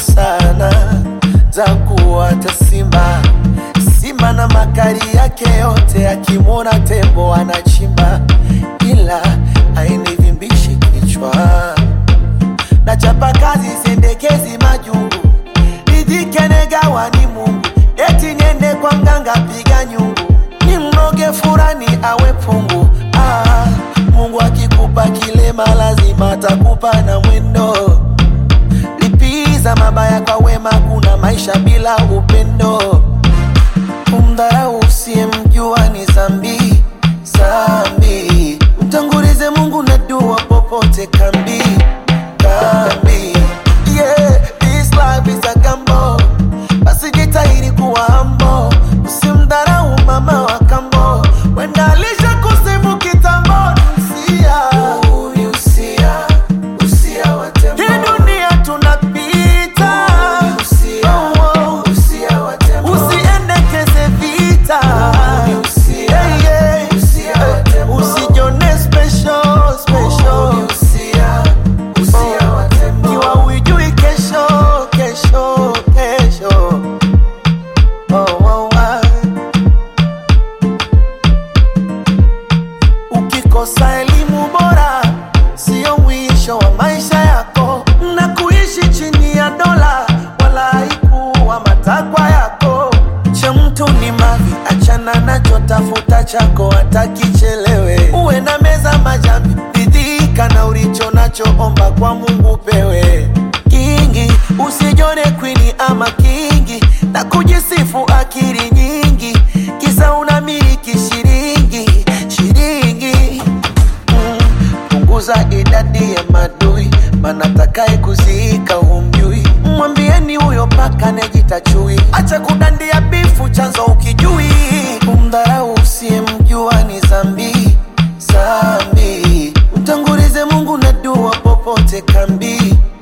sana za kuwata simba simba na makali yake yote, akimwona tembo anachimba, ila ainivimbishi kichwa na chapa kazi sendekezi majungu nijikenagawa ni Mungu eti niende kwa mganga piga nyungu ni mnoge furani awe pungu ah, Mungu akikupa kilema lazima atakupa na mwendo lipiza mabaya kwa wema kuna maisha bila upendo kumdharau usiyemjua ni zambi zambi mtangulize Mungu na dua popote kambi kambi yeah, this life is a gamble basi jitahidi kuwa humble usimdharau mama wa kambo wenda alisha kusifu kitambo usia usia usia wa tembo hii dunia tunapita Oh, oh. usiendekeze vita Yeah, yeah. Eh, usijione special, special. Kiwa huijui kesho, kesho, kesho. Oh, oh, ah. Ukikosa elimu bora sio mwisho wa maisha yako, na kuishi chini ya dola wala haikuwa matakwa yako. Cha mtu ni mavi, achana nacho, tafuta chako hata kichelewe. Uwe na meza majambi, ridhika na ulicho nacho, omba kwa Mungu pewe kingi. Usijone kwini ama kingi na kujisifu akili nyingi, kisa unamiliki shilingi shilingi Mm, punguza idadi ya madui, maana takaye kuziika humjui. Mwambieni huyo paka nejita chui, acha kudandia bifu, chanzo ukijui. Kumdharau usiyemjua ni zambi zambi, mtangulize Mungu na dua popote kambi